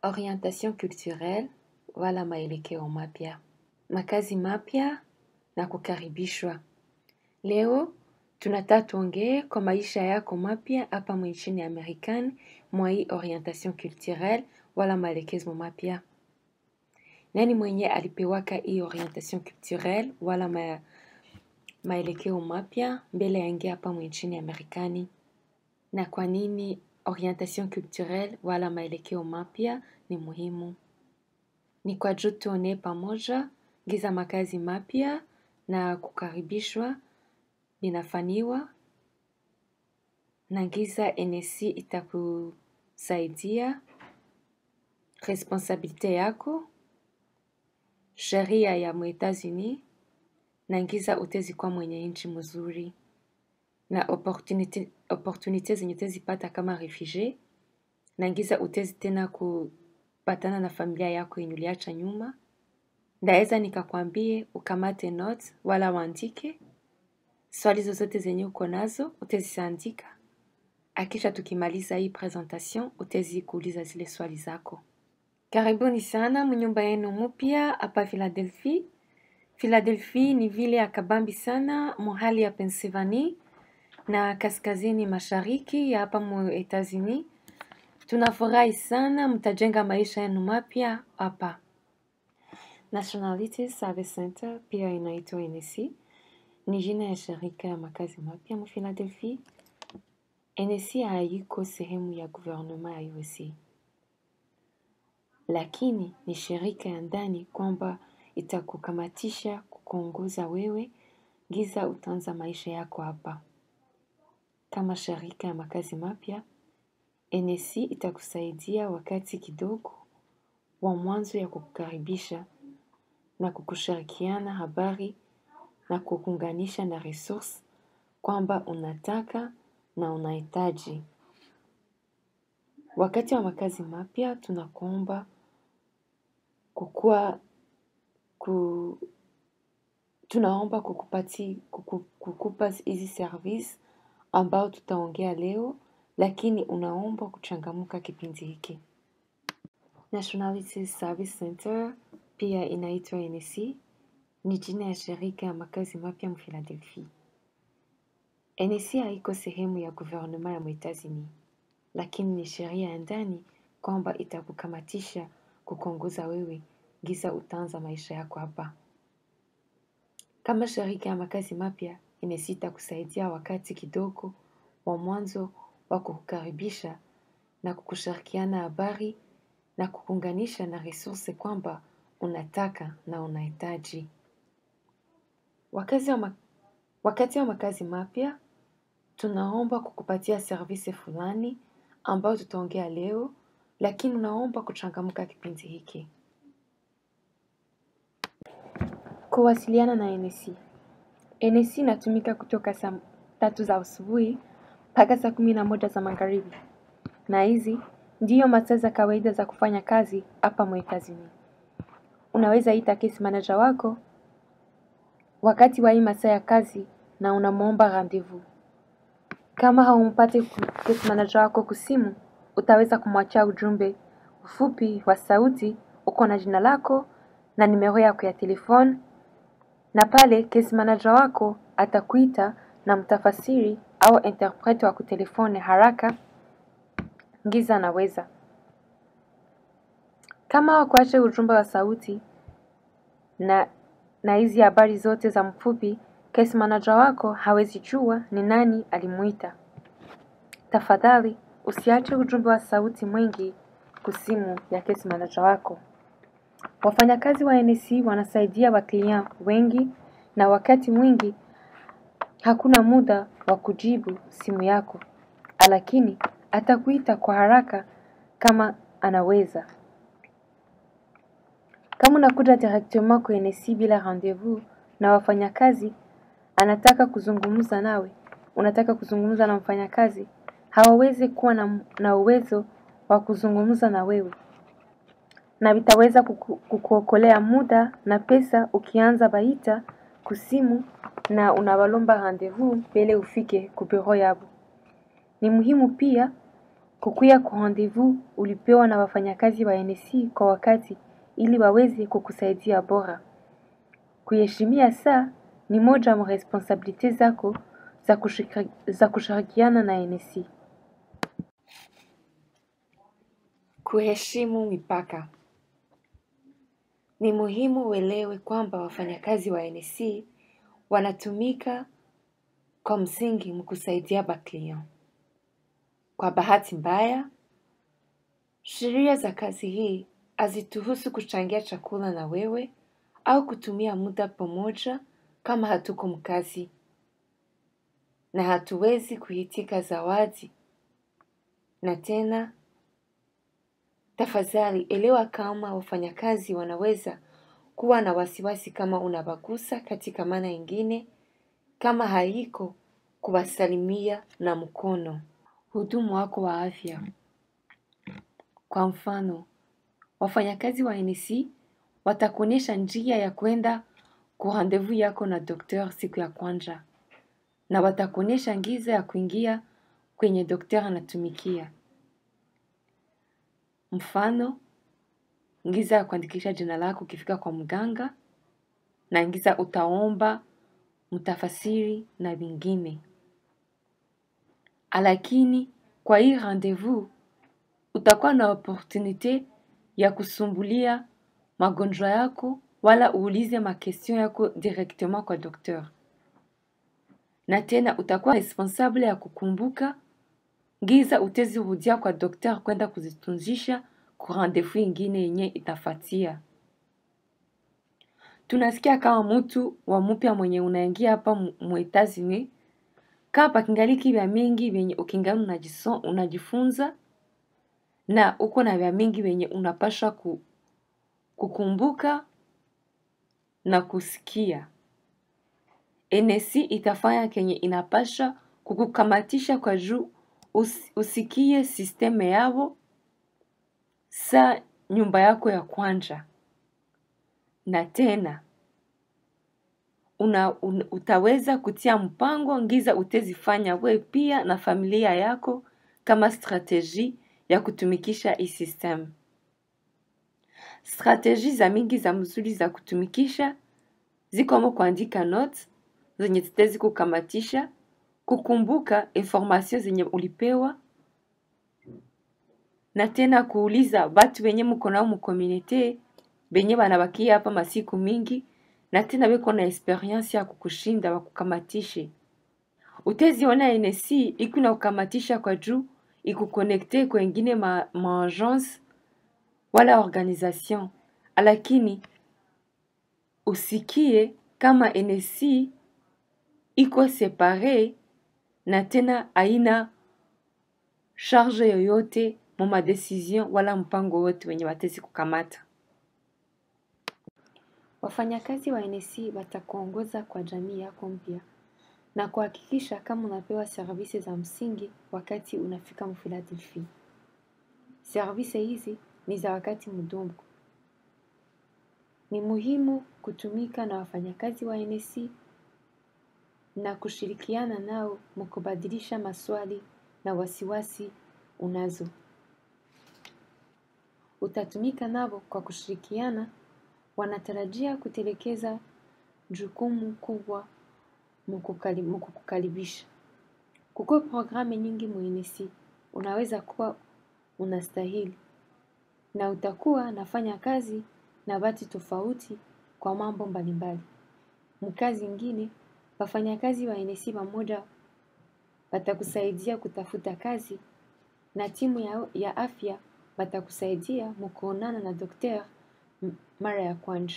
Orientation culturelle wala maelekeo mapya, makazi mapya na kukaribishwa. Leo tunataka tuongee kwa maisha yako mapya hapa nchini Amerikani mwa hii orientation culturelle wala maelekezo mapya. Nani mwenye alipewaka hii orientation culturelle wala ma, maelekeo mapya mbele yaingia hapa nchini Amerikani? Na kwa nini orientation culturelle wala maelekeo mapya ni muhimu? Ni kwa juu tuone pamoja giza makazi mapya na kukaribishwa vinafanywa na giza NSC itakusaidia responsabilite yako, sheria ya Etats-Unis na giza utezi kwa mwenye nchi mzuri na opportunity, opportunity zenye utezipata kama refugee na giza utezi tena kupatana na familia yako yenye uliacha nyuma. Ndaweza nikakwambie ukamate notes wala uandike swali zozote zenye uko nazo utaziandika, akisha tukimaliza hii presentation utezi kuuliza zile swali zako. Karibuni sana mnyumba yenu mpya hapa Philadelphia. Philadelphia ni vile ya kabambi sana mohali ya Pennsylvania na kaskazini mashariki ya hapa mu Etats-Unis. Tunafurahi sana mtajenga maisha yenu mapya hapa. Nationality Service Center pia inaitwa NSC ni jina ya shirika ya makazi mapya mu Philadelphia. NSC haiko sehemu ya gouvernement ya USA, lakini ni shirika ya ndani kwamba itakukamatisha kukuongoza wewe giza utaanza maisha yako hapa. Kama shirika ya makazi mapya, NSC itakusaidia wakati kidogo wa mwanzo ya kukukaribisha na kukushirikiana habari na kukuunganisha na resource kwamba unataka na unahitaji. Wakati wa makazi mapya tunakuomba kukua ku, tunaomba kukupati, kuku, kukupa hizi service ambao tutaongea leo, lakini unaomba kuchangamuka kipindi hiki. Nationality Service Center pia inaitwa NSC, ni jina ya shirika ya makazi mapya mu Philadelphia. NSC haiko sehemu ya gouvernement ya Etats-Unis, lakini ni sheria ya ndani kwamba itakukamatisha kukuongoza wewe giza utaanza maisha yako hapa. Kama shirika ya makazi mapya, NSC itakusaidia wakati kidogo wa mwanzo wa kukukaribisha na kukushirikiana habari na kukuunganisha na resource kwamba unataka na unahitaji. Wakati wa, ma wakati wa makazi mapya tunaomba kukupatia service fulani ambayo tutaongea leo, lakini unaomba kuchangamka kipindi hiki. Kuwasiliana na NSC. NSC inatumika kutoka saa tatu za asubuhi mpaka saa kumi na moja za magharibi, na hizi ndiyo masaa za kawaida za kufanya kazi hapa Etats-Unis. Unaweza ita case manager wako wakati wa hii masaa ya kazi na unamwomba rendezvous. Kama haumpati case manager wako kusimu, utaweza kumwachia ujumbe ufupi wa sauti, uko na jina lako na nimero yako ya telefone, na pale case manager wako atakuita na mtafasiri au interprete wa kutelefone haraka ngiza anaweza. Kama hakuache ujumbe wa sauti na na hizi habari zote za mfupi, case manager wako hawezi jua ni nani alimuita. Tafadhali usiache ujumbe wa sauti mwingi kusimu ya case manager wako. Wafanyakazi wa NSC wanasaidia waklia wengi na wakati mwingi hakuna muda wa kujibu simu yako, lakini atakuita kwa haraka kama anaweza. Kama unakuja directement kwa NSC bila rendezvous na wafanyakazi anataka kuzungumza nawe, unataka kuzungumza na mfanyakazi, hawawezi kuwa na, na uwezo wa kuzungumza na wewe na vitaweza kuku, kukuokolea muda na pesa ukianza baita kusimu na unawalomba rendezvous mbele ufike ku bureau yabo. Ni muhimu pia kukuya kwa rendezvous ulipewa na wafanyakazi wa NSC kwa wakati ili waweze kukusaidia bora. Kuheshimia saa ni moja ya responsabilite zako za, kushika, za kushirikiana na NSC. Kuheshimu mipaka. Ni muhimu uelewe kwamba wafanyakazi wa NSC wanatumika kwa msingi mkusaidia baklion. Kwa bahati mbaya, sheria za kazi hii hazituhusu kuchangia chakula na wewe au kutumia muda pamoja kama hatuko mkazi, na hatuwezi kuitika zawadi. Na tena, tafadhali elewa kama wafanyakazi wanaweza kuwa na wasiwasi kama unabagusa katika maana ingine, kama haiko kuwasalimia na mkono hudumu wako wa afya. Kwa mfano, wafanyakazi wa NSC watakuonyesha njia ya kwenda kwa rendezvous yako na dokter siku ya kwanza, na watakuonyesha ngiza ya kuingia kwenye dokter anatumikia. Mfano, ngiza ya kuandikisha jina lako ukifika kwa mganga, na ngiza utaomba, mtafasiri na vingine. Lakini kwa hii rendezvous utakuwa na opportunite ya kusumbulia magonjwa yako wala uulize makestion yako directement kwa dokter, na tena utakuwa responsable ya kukumbuka ngiza utezirudia kwa dokter kwenda kuzitunzisha ku rendezvous ingine yenye itafatia. Tunasikia kama mtu wa mupya mwenye unaingia hapa mu Etats-Unis kama pakingaliki vya mingi vyenye ukingali unajison, unajifunza na uko na vya mingi vyenye unapasha ku, kukumbuka na kusikia. NSC itafanya kenye inapasha kukukamatisha kwa juu us, usikie sisteme yao sa nyumba yako ya kwanja, na tena una, un, utaweza kutia mpango ngiza utezifanya we pia na familia yako kama strateji ya kutumikisha hii system. Strateji za mingi za mzuri za kutumikisha zikomo kuandika notes zenye zitezi kukamatisha, kukumbuka information zenye ulipewa, na tena kuuliza batu wenye mko nao mukomunite benye banabakia hapa masiku mingi na tena beko na experience ya kukushinda wakukamatishe. Uteziona NSC iku na kukamatisha kwa juu ikukonekte kwengine ma, ma agence wala organisation, lakini usikie kama NSC iko separe na tena haina charge yoyote mu madecision wala mpango wote wenye watezi kukamata. Wafanyakazi wa NSC watakuongoza kwa jamii yako mpya na kuhakikisha kama unapewa servisi za msingi wakati unafika Mfiladelfia. Servisi hizi ni za wakati mdogo. Ni muhimu kutumika na wafanyakazi wa NSC na kushirikiana nao mkubadilisha maswali na wasiwasi unazo. Utatumika nao kwa kushirikiana, wanatarajia kutelekeza jukumu kubwa mukukukaribisha. Kuko programu nyingi muinisi, unaweza kuwa unastahili na utakuwa nafanya kazi na watu tofauti kwa mambo mbalimbali. Mkazi ingine, wafanyakazi wa NSC pamoja watakusaidia kutafuta kazi na timu ya, ya afya watakusaidia mukuonana na dokter mara ya kwanza.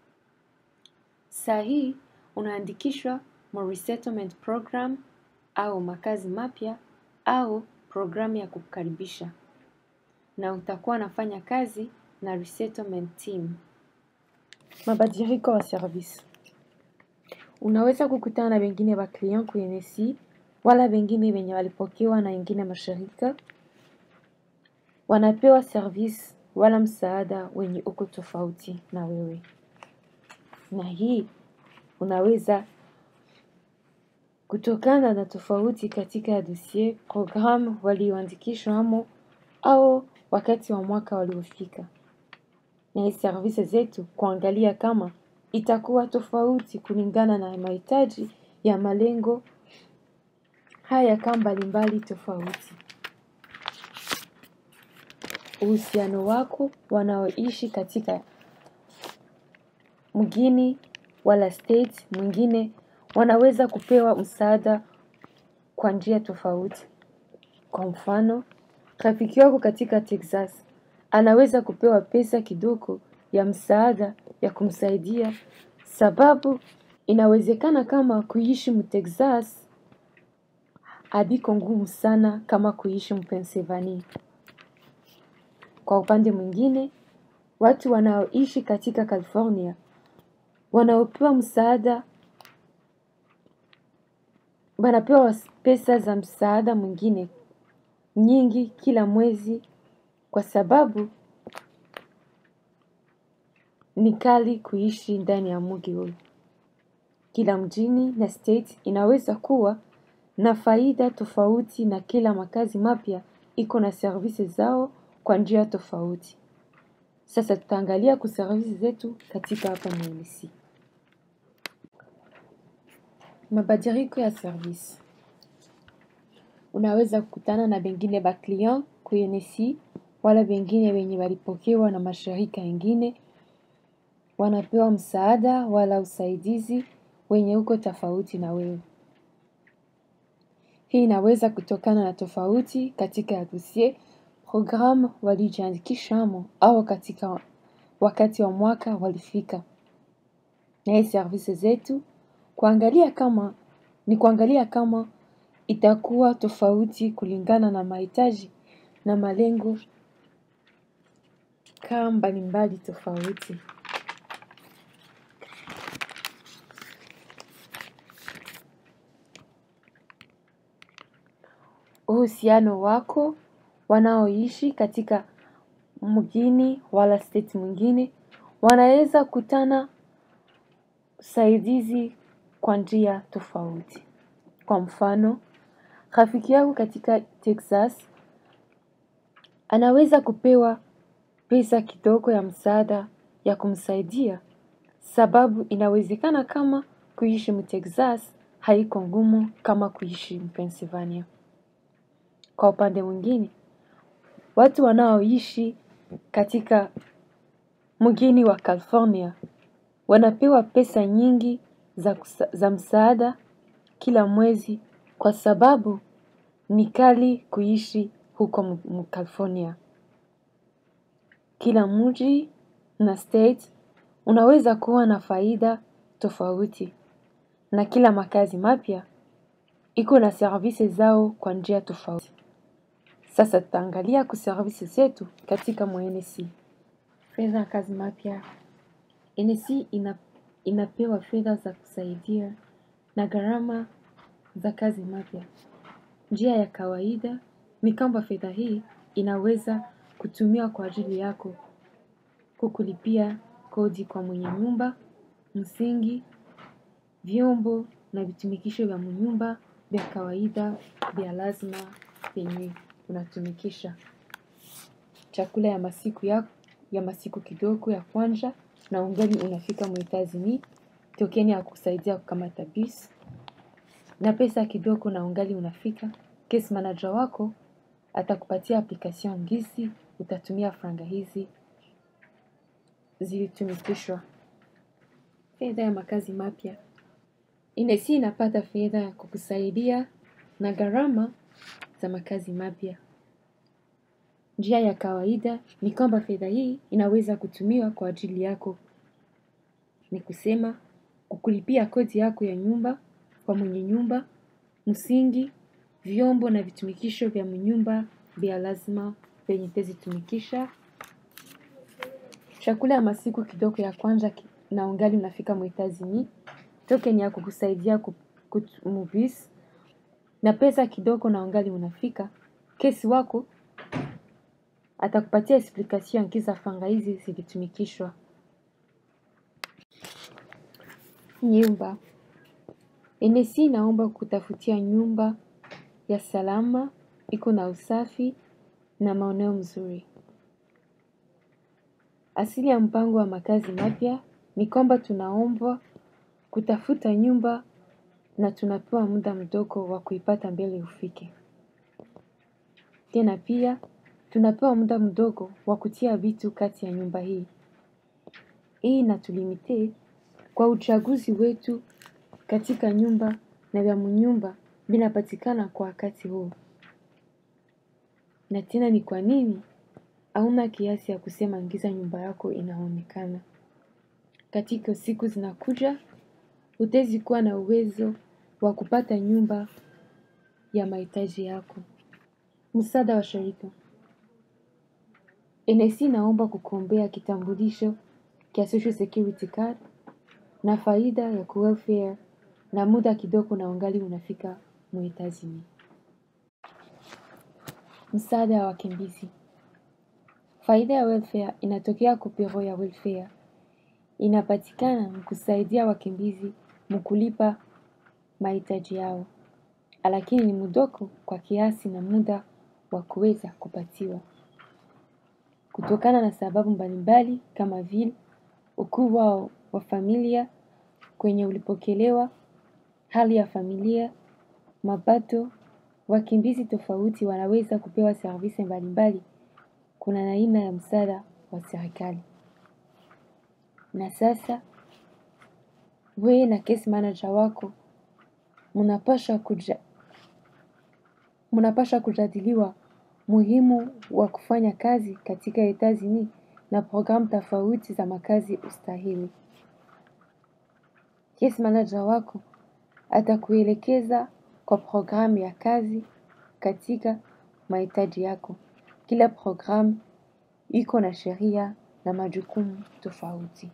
Saa hii unaandikishwa mu resettlement program au makazi mapya au programu ya kukukaribisha, na utakuwa nafanya kazi na resettlement team. Mabadiliko wa service. Unaweza kukutana na wengine wa client kwenye NSC wala wengine wenye walipokewa na wengine mashirika wanapewa service wala msaada wenye uko tofauti na wewe, na hii unaweza kutokana na tofauti katika dossier programu walioandikishwa amo au wakati wa mwaka waliofika, na hii servisi zetu kuangalia kama itakuwa tofauti kulingana na mahitaji ya malengo haya kama mbalimbali tofauti. Uhusiano wako wanaoishi katika mgini wala state mwingine wanaweza kupewa msaada kwa njia tofauti. Kwa mfano, rafiki wako katika Texas anaweza kupewa pesa kidogo ya msaada ya kumsaidia sababu inawezekana kama kuishi mtexas habiko ngumu sana kama kuishi Pennsylvania. Kwa upande mwingine, watu wanaoishi katika California wanaopewa msaada wanapewa pesa za msaada mwingine nyingi kila mwezi kwa sababu ni kali kuishi ndani ya mji huu. Kila mjini na state inaweza kuwa na faida tofauti na kila makazi mapya iko na servisi zao kwa njia tofauti. Sasa tutaangalia kuservisi zetu katika hapa MNC. Mabadiliko ya servisi. Unaweza kukutana na bengine ba client kuNC wala bengine wenye walipokewa na mashirika ingine wanapewa msaada wala usaidizi wenye uko tofauti na wewe. Hii inaweza kutokana na tofauti katika ya dossier, programu walijiandikishamo au katika wakati wa mwaka walifika. Na hii servisi zetu kuangalia kama ni kuangalia kama itakuwa tofauti kulingana na mahitaji na malengo kama mbalimbali tofauti. Uhusiano wako wanaoishi katika mgini wala state mwingine wanaweza kutana usaidizi kwa njia tofauti. Kwa mfano, rafiki yako katika Texas anaweza kupewa pesa kidogo ya msaada ya kumsaidia sababu inawezekana kama kuishi mtexas haiko ngumu kama kuishi Pennsylvania. Kwa upande mwingine, watu wanaoishi katika mgini wa California wanapewa pesa nyingi za, kusa, za msaada kila mwezi kwa sababu ni kali kuishi huko California. Kila mji na state unaweza kuwa na faida tofauti na kila makazi mapya iko na servisi zao kwa njia tofauti. Sasa tutaangalia kuservisi zetu katika mwenesi. Fedha ya kazi mapya. NC ina, inapewa fedha za kusaidia na gharama za kazi mapya. Njia ya kawaida ni kwamba fedha hii inaweza kutumiwa kwa ajili yako kukulipia kodi kwa mwenye nyumba, msingi, vyombo na vitumikisho vya nyumba vya kawaida vya lazima vyenye unatumikisha. Chakula ya masiku ya, ya masiku kidogo ya kwanza na ungali unafika mwitazi ni tokeni ya kusaidia kukamata bus na pesa kidogo na ungali unafika. Case manager wako atakupatia application ngisi utatumia franga hizi zilitumikishwa. Fedha ya makazi mapya. Inesi inapata fedha ya kukusaidia na gharama za makazi mapya. Njia ya kawaida ni kwamba fedha hii inaweza kutumiwa kwa ajili yako. Ni kusema kukulipia kodi yako ya nyumba kwa mwenye nyumba, msingi, vyombo na vitumikisho vya mnyumba vya lazima vyenye utazitumikisha. Chakula ya masiku kidogo ya kwanza na ungali unafika mwitazi ni token ya kukusaidia kumovies na pesa kidogo na ungali unafika. Kesi wako atakupatia explikation kisa fanga hizi zilitumikishwa. Nyumba. NSC inaomba kutafutia nyumba ya salama, iko na usafi na maeneo mzuri. Asili ya mpango wa makazi mapya ni kwamba tunaombwa kutafuta nyumba na tunapewa muda mdogo wa kuipata mbele ufike. Tena pia tunapewa muda mdogo wa kutia vitu kati ya nyumba hii. Hii inatulimite kwa uchaguzi wetu katika nyumba na vya mnyumba vinapatikana kwa wakati huu. Na tena ni kwa nini hauna kiasi ya kusema ingiza nyumba yako inaonekana. Katika siku zinakuja, hutezi kuwa na uwezo wa kupata nyumba ya mahitaji yako. Msaada wa shirika. NSC inaomba kukuombea kitambulisho kia Social Security Card na faida ya welfare na muda kidogo na ungali unafika muhitazini. Msaada ya wakimbizi. Faida ya welfare inatokea kwa biro ya welfare. Inapatikana kusaidia wakimbizi mkulipa mahitaji yao. Lakini ni mdogo kwa kiasi na muda wa kuweza kupatiwa. Kutokana na sababu mbalimbali kama vile ukubwa wa familia kwenye ulipokelewa, hali ya familia, mapato, wakimbizi tofauti wanaweza kupewa servisi mbalimbali kuna aina ya msaada wa serikali. Na sasa, wewe na case manager wako, mnapaswa kujadiliwa muhimu wa kufanya kazi katika etazini na programu tofauti za makazi ustahili. Case manager wako atakuelekeza kwa programu ya kazi katika mahitaji yako. Kila programu iko na sheria na majukumu tofauti.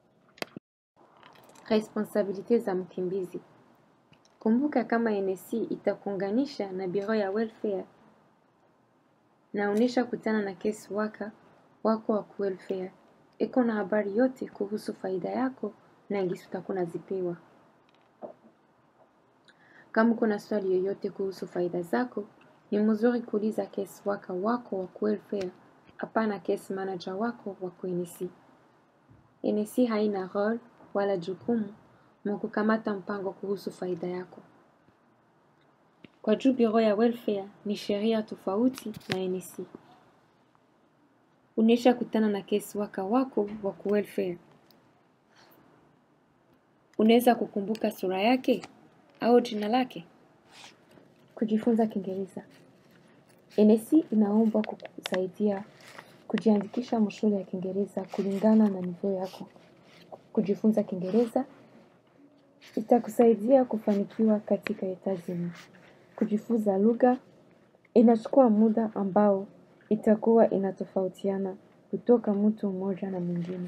Responsabilite za mkimbizi. Kumbuka kama NSC itakuunganisha na biro ya welfare na unesha kutana na case worker wako wa welfare. Iko na habari yote kuhusu faida yako na gisi utakuwa unazipewa. Kama kuna swali yoyote kuhusu faida zako, ni mzuri kuuliza case worker wako wa welfare, hapana case manager wako wa NSC. NSC haina role wala jukumu mwa kukamata mpango kuhusu faida yako. Kwa juu biro ya welfare ni sheria tofauti na NSC. Unesha kutana na case worker wako wa welfare. Unaweza kukumbuka sura yake au jina lake? Kujifunza Kiingereza. NSC inaomba kukusaidia kujiandikisha mashule ya Kiingereza kulingana na nivyo yako. Kujifunza Kiingereza itakusaidia kufanikiwa katika etazini. Kujifunza lugha inachukua muda ambao itakuwa inatofautiana kutoka mtu mmoja na mwingine.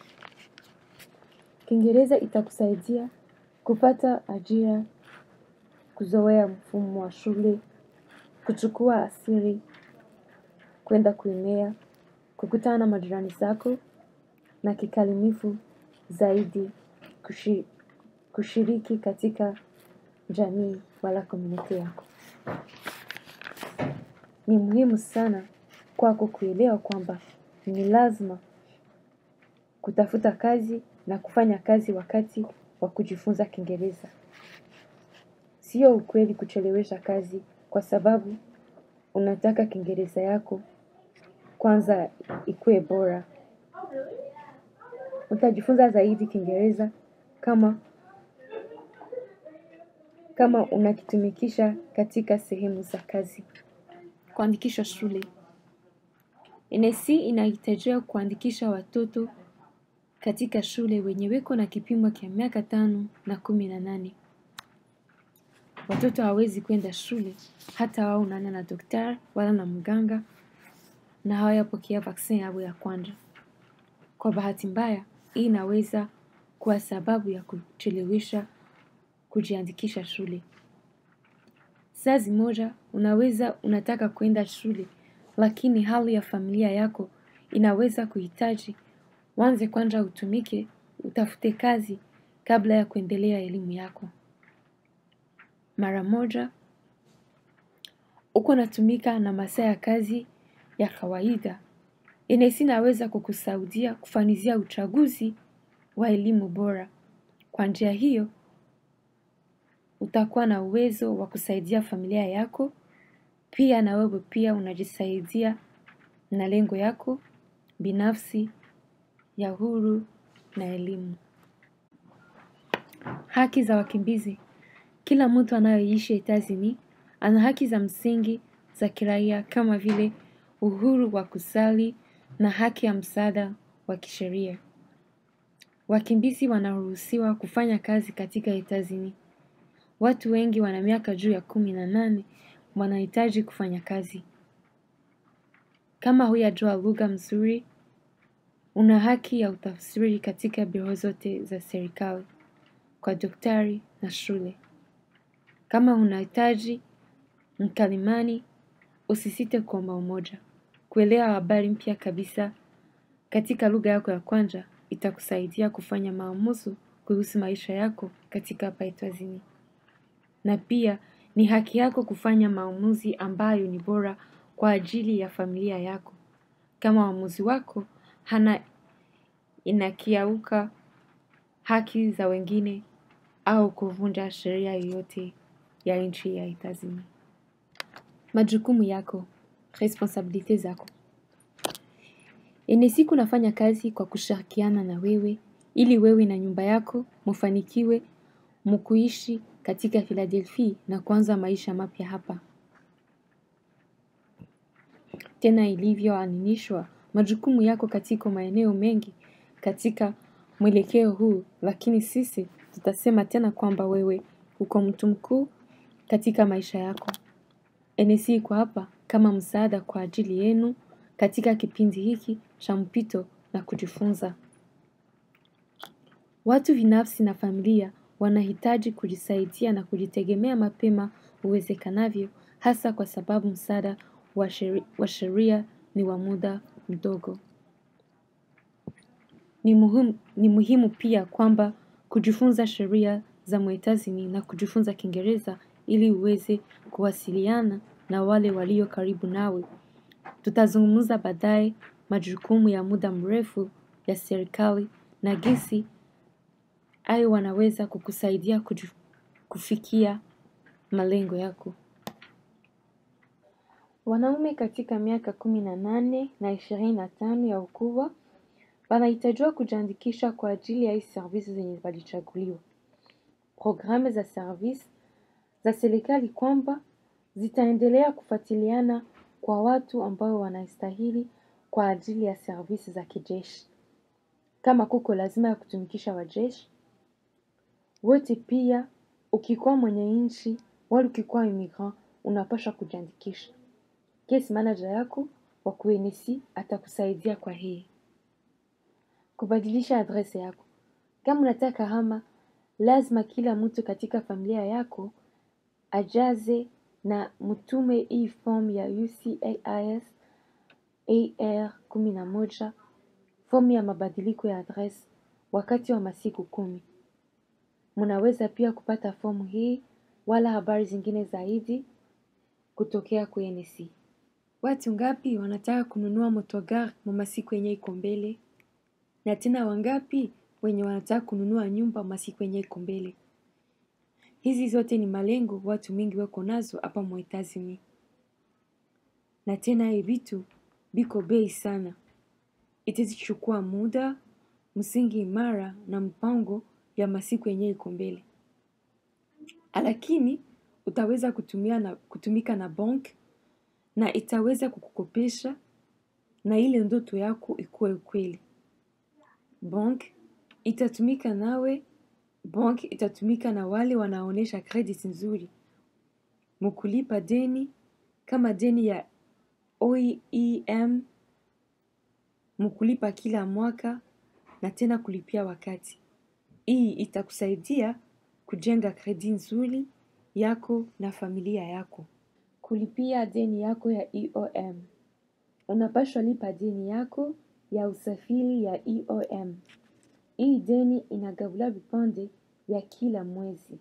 Kiingereza itakusaidia kupata ajira, kuzoea mfumo wa shule, kuchukua asiri, kwenda kuenea, kukutana na majirani zako na kikalimifu zaidi kushiriki katika jamii wala komuniti yako. Ni muhimu sana kwako kuelewa kwamba ni lazima kutafuta kazi na kufanya kazi wakati wa kujifunza Kiingereza. Sio ukweli kuchelewesha kazi kwa sababu unataka Kiingereza yako kwanza ikuwe bora. Utajifunza zaidi Kiingereza kama kama unakitumikisha katika sehemu za kazi. Kuandikisha shule. NSC inahitajia kuandikisha watoto katika shule wenye weko na kipimo kia miaka tano na kumi na nane. Watoto hawawezi kwenda shule hata waonane na daktari wala na mganga na hawayapokea vaksin yao ya kwanza. Kwa bahati mbaya, hii inaweza kuwa sababu ya kuchelewesha kujiandikisha shule. Saa zimoja, unaweza unataka kwenda shule, lakini hali ya familia yako inaweza kuhitaji uanze kwanza utumike, utafute kazi kabla ya kuendelea elimu yako. Mara moja, uko unatumika na masaa ya kazi ya kawaida, NSC inaweza kukusaidia kufanizia uchaguzi wa elimu bora. Kwa njia hiyo, utakuwa na uwezo wa kusaidia familia yako, pia na wewe pia unajisaidia na lengo yako binafsi ya huru na elimu. Haki za wakimbizi. Kila mtu anayeishi Etazini ana haki za msingi za kiraia kama vile uhuru wa kusali na haki ya msaada wa kisheria. Wakimbizi wanaruhusiwa kufanya kazi katika Etazini. Watu wengi wana miaka juu ya kumi na nane wanahitaji kufanya kazi. Kama huyajua lugha mzuri, una haki ya utafsiri katika biro zote za serikali, kwa daktari na shule. Kama unahitaji mkalimani, usisite kuomba umoja. Kuelewa habari mpya kabisa katika lugha yako ya kwanza itakusaidia kufanya maamuzi kuhusu maisha yako katika hapa Etazini. Na pia ni haki yako kufanya maamuzi ambayo ni bora kwa ajili ya familia yako. Kama uamuzi wako hana inakiauka haki za wengine au kuvunja sheria yoyote ya nchi ya Etazini. Majukumu yako, responsabilite zako. NSC kunafanya kazi kwa kushirikiana na wewe ili wewe na nyumba yako mufanikiwe mukuishi katika Philadelphia na kuanza maisha mapya hapa. Tena ilivyoainishwa majukumu yako katika maeneo mengi katika mwelekeo huu, lakini sisi tutasema tena kwamba wewe uko mtu mkuu katika maisha yako. NSC iko hapa kama msaada kwa ajili yenu katika kipindi hiki cha mpito na kujifunza. Watu binafsi na familia wanahitaji kujisaidia na kujitegemea mapema uwezekanavyo hasa kwa sababu msaada wa sheri- wa sheria ni wa muda mdogo. Ni muhimu, ni muhimu pia kwamba kujifunza sheria za Mwetazini na kujifunza Kiingereza ili uweze kuwasiliana na wale walio karibu nawe. Tutazungumza baadaye majukumu ya muda mrefu ya serikali na jinsi hayo wanaweza kukusaidia kuju- kufikia malengo yako. Wanaume katika miaka kumi na nane na ishirini na tano ya ukubwa wanahitajiwa kujiandikisha kwa ajili ya hii servisi zenye walichaguliwa. Programu za servisi za serikali kwamba zitaendelea kufuatiliana kwa watu ambao wanastahili kwa ajili ya servisi za kijeshi. Kama kuko lazima ya kutumikisha wajeshi wote, pia ukikuwa mwenye nchi wala ukikuwa immigrant unapaswa kujiandikisha. Case manager yako wa kuenesi atakusaidia kwa hii kubadilisha adrese yako. Kama unataka hama, lazima kila mtu katika familia yako ajaze na mtume hii form ya UCAIS AR kumi na moja, fomu ya mabadiliko ya adresi wakati wa masiku kumi. Mnaweza pia kupata fomu hii wala habari zingine zaidi kutokea kwa NSC. Watu ngapi wanataka kununua motogar mu masiku yenye iko mbele? Na tena wangapi wenye wanataka kununua nyumba masiku yenye iko mbele? Hizi zote ni malengo watu mingi wako nazo hapa Mwetazini, na tena hii vitu biko bei sana. Itazichukua muda, msingi imara na mpango ya masiku yenye iko mbele, lakini utaweza kutumia na, kutumika na bank na itaweza kukukopesha na ile ndoto yako ikuwe ukweli. Bank itatumika nawe, bank itatumika na wale wanaonesha credit nzuri mukulipa deni kama deni ya OEM, mukulipa kila mwaka na tena kulipia wakati. Hii itakusaidia kujenga kredi nzuri yako na familia yako. Kulipia deni yako ya EOM. Unapaswa lipa deni yako ya usafiri ya EOM. Hii deni inagabuliwa vipande vya kila mwezi,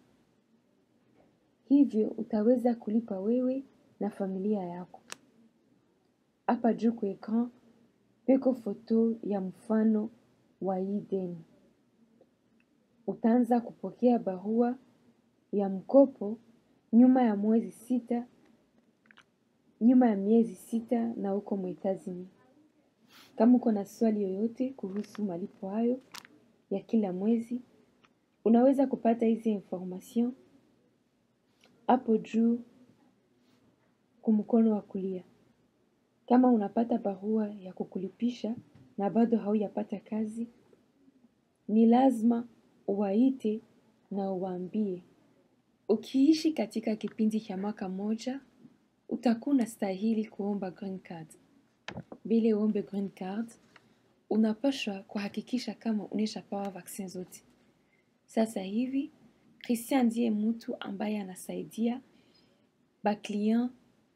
hivyo utaweza kulipa wewe na familia yako. Hapa juu kwa ekran peko foto ya mfano wa hii deni. Utaanza kupokea barua ya mkopo nyuma ya mwezi sita, nyuma ya miezi sita na uko mwetazini. Kama uko na swali yoyote kuhusu malipo hayo ya kila mwezi, unaweza kupata hizi information hapo juu kumkono wa kulia. Kama unapata barua ya kukulipisha na bado haujapata kazi, ni lazima uwaite na uwaambie. Ukiishi katika kipindi cha mwaka moja, utakuwa unastahili kuomba green card. Vile uombe green card, unapaswa kuhakikisha kama uneshapewa vaccine zote. Sasa hivi, Christian ndiye mtu ambaye anasaidia baklient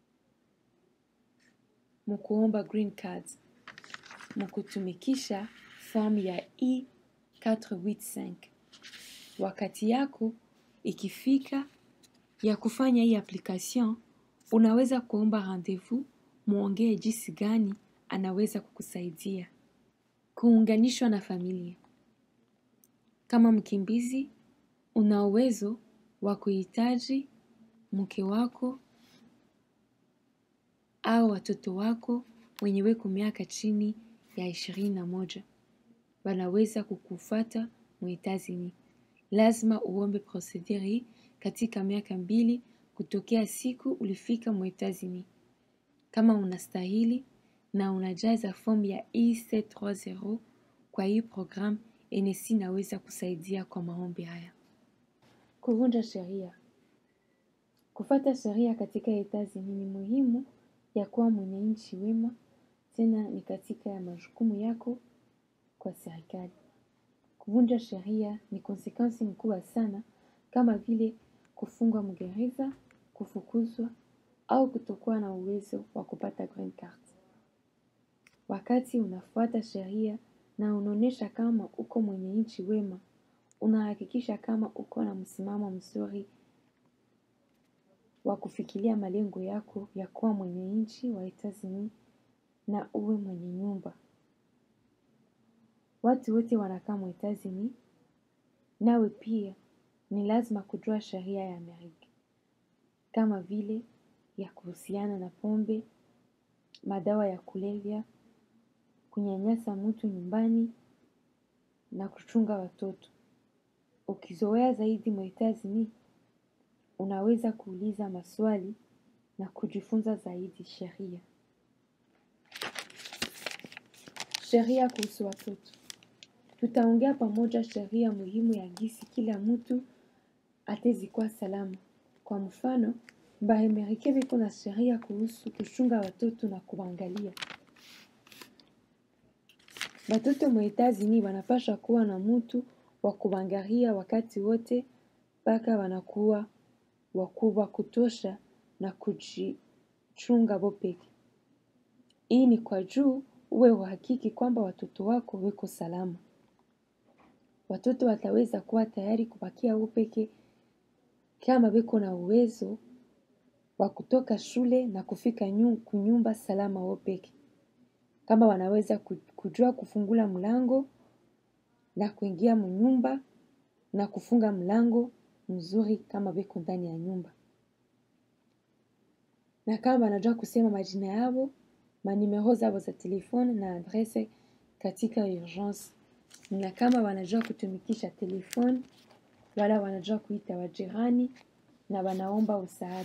mukuomba green card, mukutumikisha form ya E485. Wakati yako ikifika ya kufanya hii application, unaweza kuomba rendezvous, muongee jinsi gani anaweza kukusaidia. Kuunganishwa na familia. Kama mkimbizi, una uwezo wa kuhitaji mke wako au watoto wako wenye weko miaka chini ya ishirini na moja. Wanaweza kukufata mwetazini. Lazima uombe procedure hii katika miaka mbili kutokea siku ulifika mwetazini. Kama unastahili na unajaza fomu ya E730 kwa hii program NSC inaweza kusaidia kwa maombi haya. Kuvunja sheria. Kufata sheria katika etazini ni muhimu ya kuwa mwenye nchi wema, tena ni katika ya majukumu yako kwa serikali. Kuvunja sheria ni konsekansi mkubwa sana kama vile kufungwa mgereza, kufukuzwa au kutokuwa na uwezo wa kupata green card. Wakati unafuata sheria na unaonesha kama uko mwenye nchi wema, unahakikisha kama uko na msimamo mzuri wa kufikiria malengo yako ya kuwa mwenye nchi wa etazini na uwe mwenye nyumba. Watu wote wanakaa mwetazini, nawe pia ni lazima kujua sheria ya Amerika. Kama vile ya kuhusiana na pombe, madawa ya kulevya, kunyanyasa mtu nyumbani na kuchunga watoto. Ukizoea zaidi mwetazini, unaweza kuuliza maswali na kujifunza zaidi sheria. Sheria kuhusu watoto. Tutaongea pamoja sheria muhimu ya gisi kila mtu atezikuwa salama. Kwa mfano, bahemerike biko na sheria kuhusu kuchunga watoto na kuwaangalia. Batoto mwetazini wanapasha kuwa na mtu wa kuwaangalia wakati wote mpaka wanakuwa wakubwa kutosha na kujichunga bo peke. Hii ni kwa juu uwe uhakiki kwamba watoto wako weko salama. Watoto wataweza kuwa tayari kubakia wao peke kama beko na uwezo wa kutoka shule na kufika nyu, kunyumba salama wao peke. Kama wanaweza kujua kufungula mlango na kuingia mnyumba na kufunga mlango mzuri kama beko ndani ya nyumba. Na kama wanajua kusema majina yao, manimero zao za telefone na adrese katika urgence. Na kama wanajua kutumikisha telefone, wala wanajua kuita wajirani na wanaomba msaada.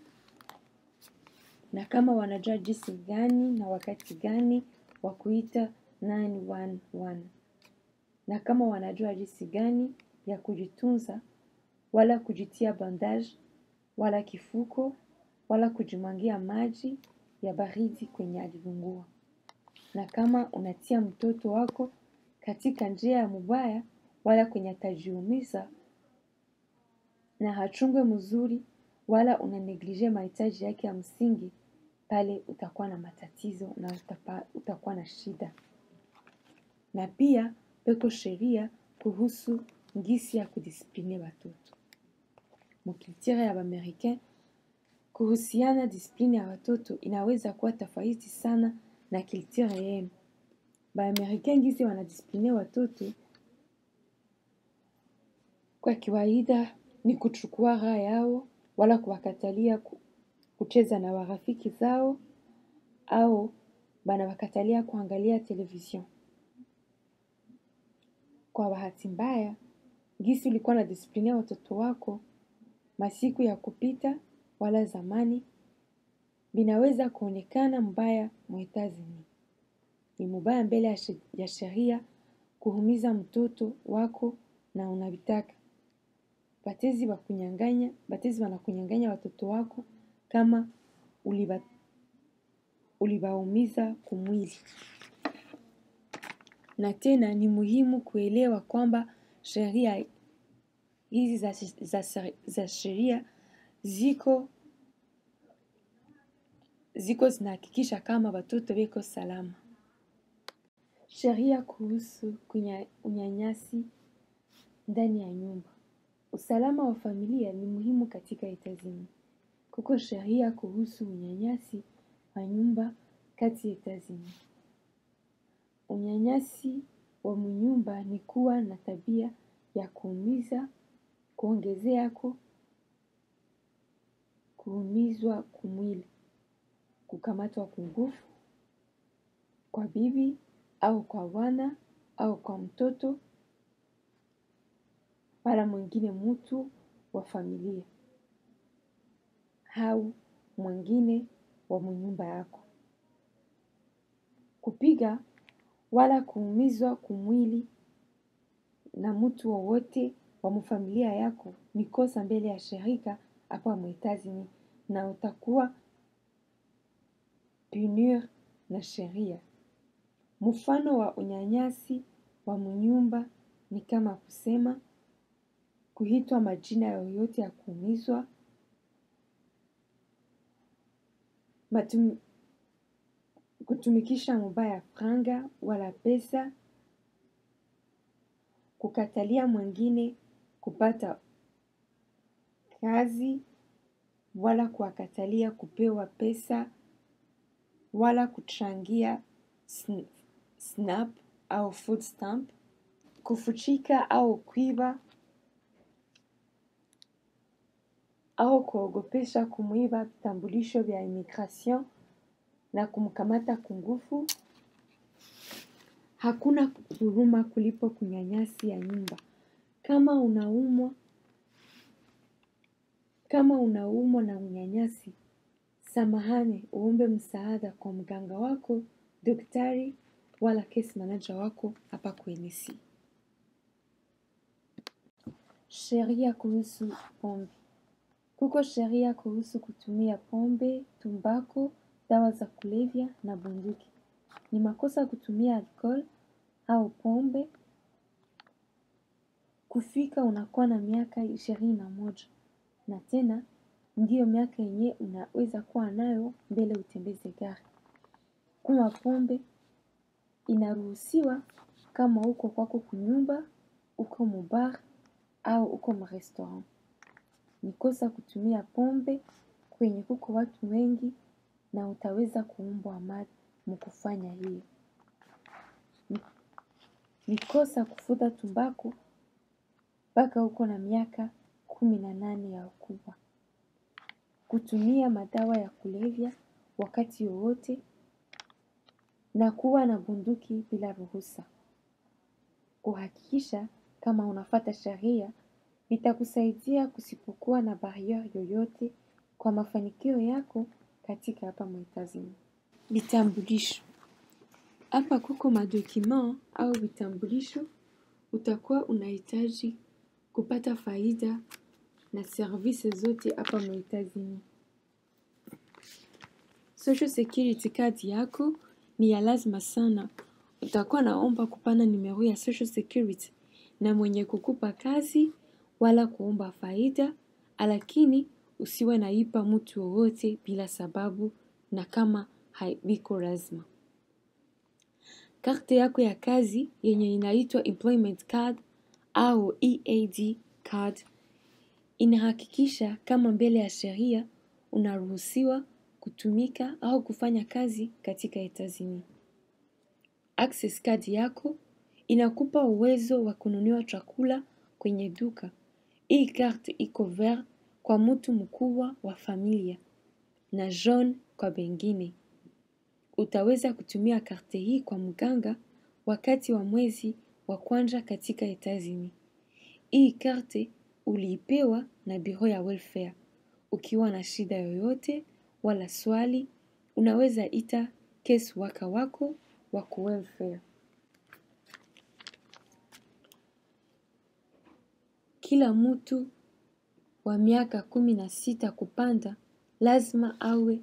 Na kama wanajua jinsi gani na wakati gani wa kuita 911. Na kama wanajua jinsi gani ya kujitunza wala kujitia bandage wala kifuko wala kujimwangia maji ya baridi kwenye alivungua. Na kama unatia mtoto wako katika njia ya mubaya wala kwenye atajiumiza na hachungwe mzuri wala unaneglije mahitaji yake ya msingi, pale utakuwa na matatizo na utapa, utakuwa na shida. Na pia peko sheria kuhusu ngisi ya kudisipline watoto. Mukilitire ya Bamericain kuhusiana disiplini ya watoto inaweza kuwa tofauti sana na kiltire yenu. Baamerika ngizi wanadisipline watoto kwa kawaida ni kuchukua raha yao wala kuwakatalia ku- kucheza na warafiki zao au banawakatalia kuangalia television. Kwa bahati mbaya, gisi ulikuwa na disiplinia watoto wako masiku ya kupita wala zamani binaweza kuonekana mbaya mwetazini. Ni mubaya mbele ya she- ya sheria kuhumiza mtoto wako na unavitaka. Batezi bakunyanganya, batezi wanakunyanganya watoto wako kama uliba, ulibaumiza kumwili. Na tena ni muhimu kuelewa kwamba sheria hizi za, za, seri- za sheria ziko ziko zinahakikisha kama watoto weko salama. Sheria kuhusu kunya, unyanyasi ndani ya nyumba. Usalama wa familia ni muhimu katika Etazini. Kuko sheria kuhusu unyanyasi wa nyumba kati ya Etazini. Unyanyasi wa mnyumba ni kuwa na tabia ya kuumiza, kuongezeako, kuumizwa kumwili, kukamatwa kungufu kwa bibi au kwa wana au kwa mtoto wala mwingine mtu wa familia au mwingine wa mnyumba yako. Kupiga wala kuumizwa kumwili na mtu wowote wa mfamilia yako ni kosa mbele ya shirika hapa mwetazini na utakuwa punir na sheria. Mfano wa unyanyasi wa mnyumba ni kama kusema kuitwa majina yoyote ya kuumizwa, matum, kutumikisha mubaya franga wala pesa, kukatalia mwingine kupata kazi wala kuwakatalia kupewa pesa wala kuchangia sn- snap au food stamp, kufuchika au kuiba au kuogopesha kumwiba vitambulisho vya immigration na kumkamata kungufu. Hakuna huruma kulipo kunyanyasi ya nyumba. Kama unaumwa kama unaumwa na unyanyasi, samahani, uombe msaada kwa mganga wako, daktari wala case manager wako hapa kwenisi. Sheria kuhusu pombe. Kuko sheria kuhusu kutumia pombe, tumbako, dawa za kulevya na bunduki. Ni makosa kutumia alcohol au pombe kufika unakuwa na miaka ishirini na moja na tena ndiyo miaka yenye unaweza kuwa nayo mbele utembeze gari. Kunywa pombe inaruhusiwa kama uko kwako kunyumba, uko mubar au uko mrestaurant. Ni kosa kutumia pombe kwenye kuko watu wengi na utaweza kuumbwa mad mkufanya hiyo. Ni- Ni kosa kufuta tumbako mpaka uko na miaka kumi na nane ya ukubwa. Kutumia madawa ya kulevya wakati wowote na kuwa na bunduki bila ruhusa. Kuhakikisha kama unafata sheria itakusaidia kusipokuwa na barriere yoyote kwa mafanikio yako katika hapa mwetazini. Vitambulisho. Hapa kuko madokima au vitambulisho utakuwa unahitaji kupata faida na service zote hapa mwetazini. Social security card yako ni ya lazima sana. Utakuwa naomba kupana nimero ya social security na mwenye kukupa kazi wala kuomba faida, lakini usiwe naipa mtu wowote bila sababu na kama haibiko lazima. Karte yako ya kazi yenye inaitwa employment card au EAD card inahakikisha kama mbele ya sheria unaruhusiwa kutumika au kufanya kazi katika Etazini. Access card yako inakupa uwezo wa kununua chakula kwenye duka. Hii karte iko vert kwa mtu mkubwa wa familia na jaune kwa bengine. Utaweza kutumia karte hii kwa mganga wakati wa mwezi wa kwanza katika Etazini. Hii karte uliipewa na biro ya welfare. Ukiwa na shida yoyote wala swali, unaweza ita case worker wako wa welfare. Kila mtu wa miaka kumi na sita kupanda lazima awe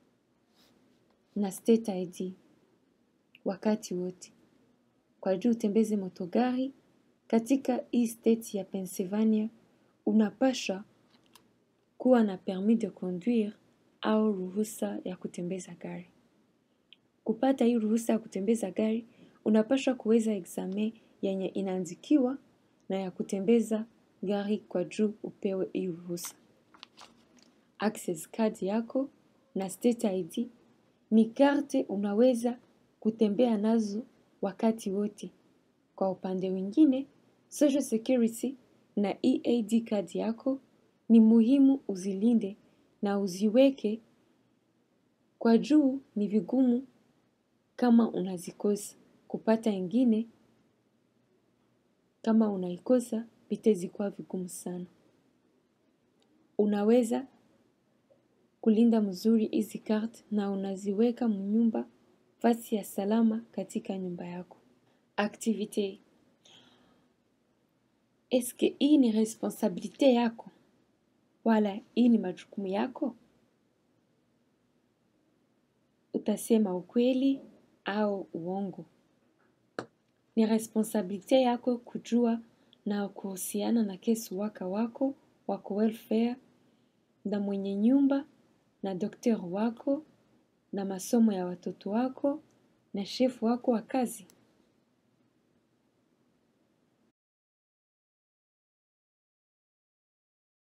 na state ID wakati wote. Kwa juu utembeze motogari katika hii state ya Pennsylvania, unapasha kuwa na permis de conduire au ruhusa ya kutembeza gari. Kupata hii ruhusa ya kutembeza gari, unapaswa kuweza examen yenye inaandikiwa na ya kutembeza gari kwa juu upewe hii ruhusa. Access card yako na state ID ni karte unaweza kutembea nazo wakati wote. Kwa upande mwingine, Social Security na EAD card yako ni muhimu uzilinde na uziweke kwa juu ni vigumu kama unazikosa. Kupata ingine kama unaikosa vitezikuwa vigumu sana. Unaweza kulinda mzuri hizi card na unaziweka mnyumba fasi ya salama katika nyumba yako. Activite. Eske hii ni responsabilite yako? Wala hii ni majukumu yako? Utasema ukweli au uongo. Ni responsabilite yako kujua na kuhusiana na case worker wako, wako welfare, na mwenye nyumba, na daktari wako, na masomo ya watoto wako, na shefu wako wa kazi.